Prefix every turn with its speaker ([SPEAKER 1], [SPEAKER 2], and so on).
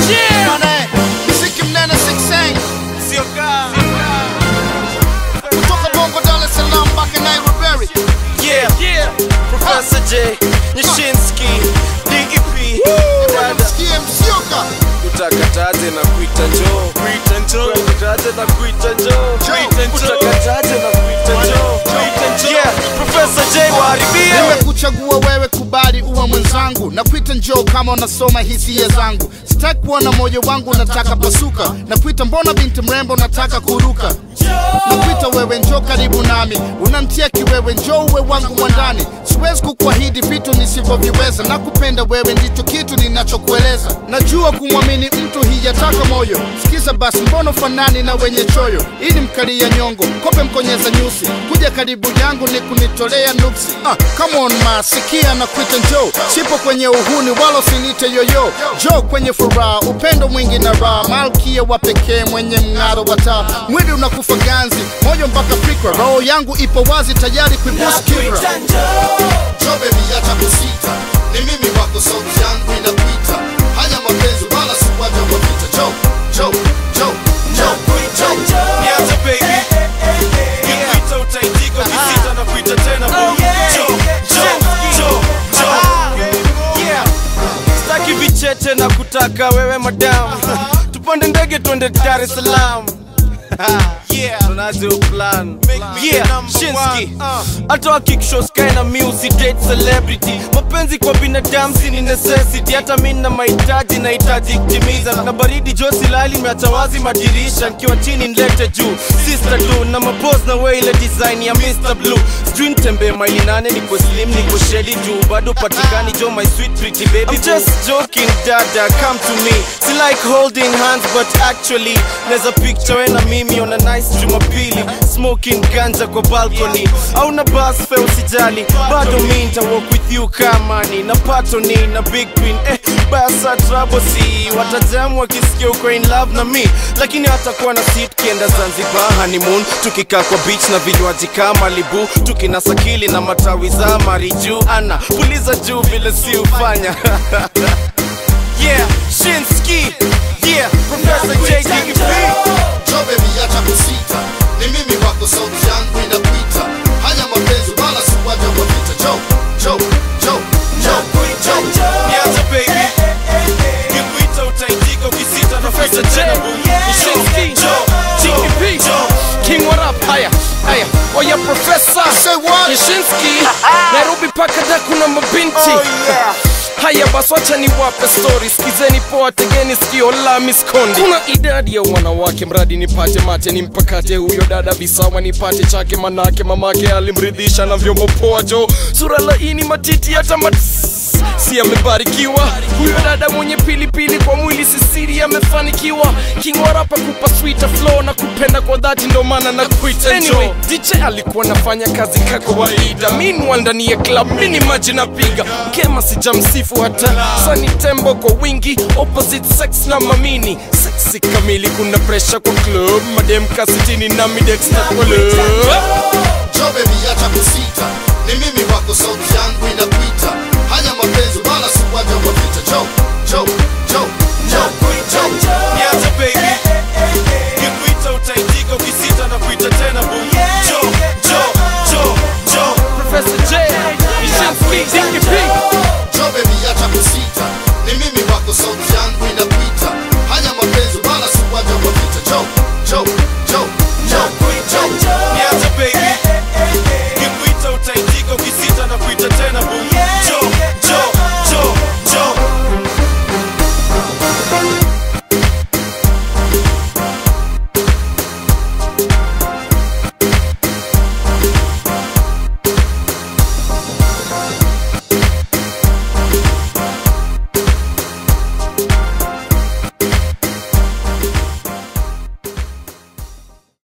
[SPEAKER 1] Bana, mziki mnene 16
[SPEAKER 2] Sio kaa.
[SPEAKER 1] kutoka Bongo, Dar es Salaam mpaka Nairobi.
[SPEAKER 2] Yeah, yeah. Professor J, Nyashinsky, DEP, dada
[SPEAKER 1] Msikie msioka
[SPEAKER 2] utakataje na kuita njoo kuita njoo utakataje na kuita njoo kuita njoo utakataje na kuita njoo kuita njoo yeah Professor J waharibie
[SPEAKER 1] nimekuchagua wewe, kubali uwe mwenzangu, na kuita njoo kama unasoma hisia zangu. Sitaki kuona moyo wangu unataka pasuka, na kuita mbona binti mrembo unataka kuruka na kuita wewe, njoo karibu nami, unamtia kiwewe, njoo uwe wangu mwandani. Siwezi kukuahidi vitu nisivyoviweza, na kupenda wewe ndicho kitu ninachokueleza. Najua kumwamini mtu hijataka moyo, sikiza basi, mbona fanani na wenye choyo? Ili mkalia nyongo, kope mkonyeza nyusi, kuja karibu yangu ni kunitolea nuksi. Ah, come on ma, sikia na kuita njoo, sipo kwenye uhuni wala usinite yoyo, njoo kwenye furaha, upendo mwingi na raha, malkia wa pekee mwenye mng'aro wa taa, mwili unakufa ganzi, moyo mpaka fikra, roho yangu ipo wazi tayari kuibusu kibra. Njoo baby, acha kusita, ni mimi wako, sauti yangu inakuita. Haya mapenzi wala si uwanja wa vita. Njoo, njoo, njoo, njoo, njoo.
[SPEAKER 2] Niache baby Nikuita utaitika ukisita na kuita tena boo Njoo, njoo, njoo, njoo Yeah Sitaki vicheche na kutaka wewe madam Tupande ndege twende Dar es Salaam Yeah, tunaje uplan Yeah, Shinsky Hata wakikishows kae na music date celebrity Mapenzi kwa binadamu si ni necessity Hata mi na mahitaji nahitaji kutimiza Na baridi josi lali meacha wazi madirisha Nikiwa chini nilete juu Sister tu na mapose na we ile design ya Mr. Blue Sijui nitembee maili nane niko slim niko sheli juu Bado patikani jo my sweet pretty baby I'm just joking dada come to me Si like holding hands but actually Neza picture we na mimi on a nice jumapili Smoking ganja kwa balcony Au na bus fe usijali Bado mi nita walk with you kamani Na patoni na big pin eh, Basa trouble si Watajamu wakisikia uko in love na mi Lakini hatakuwa na seat kienda Zanzibar honeymoon Tukikaa kwa beach na vinywaji kama libu Tukinasa kili na matawi za mariju Ana puliza juu vile si ufanya Yeah, Shinsky Yeah, Professor JDP
[SPEAKER 1] Njoo baby, acha kusita, ni mimi wako, sauti yangu inakuita. Haya mapenzi wala si uwanja wa vita. Njoo, njoo, njoo, njoo, njoo.
[SPEAKER 2] Niache baby Nikuita utaitika ukisita na kuita tena boo Shinsky JDP
[SPEAKER 3] King what up? Haya, haya, oya profesa
[SPEAKER 1] Say what?
[SPEAKER 3] Yashinsky Nairobi paka da kuna mabinti Haya basi wacha niwape story, sikizeni poa, tegeni sikio la miskondi. Kuna idadi ya wanawake, mradi nipate mate, nimpakate huyo dada visawa, nipate chake, manake mamake alimridhisha na vyombo poa, jo sura laini, matiti hata mat si amebarikiwa huyo dada mwenye pilipili kwa mwili sisiri amefanikiwa kingwarapa kupa sweeter flow na kupenda kwa dhati ndo maana na kuita anyway, DJ alikuwa nafanya kazi ka kawaida meanwhile ndani ya club mini maji napiga kema sijamsifu hata sani tembo kwa wingi opposite sex na mamini sexy kamili kuna pressure kwa club madem kasitini na midex na kwa love
[SPEAKER 1] Njoo baby, acha kusita, ni mimi wako, sauti yangu inakuita. Haya mapenzi wala si uwanja wa vita. Njoo, njoo, njoo, njoo, njoo.
[SPEAKER 2] Niache baby Nikuita utaitika ukisita na kuita tena boo Njoo, njoo, njoo, njoo
[SPEAKER 3] Professor J Yashinsky DKP
[SPEAKER 1] Njoo baby, acha kusita, ni mimi wako, sauti yangu inakuita. Haya mapenzi wala si uwanja wa vita. Njoo, njoo,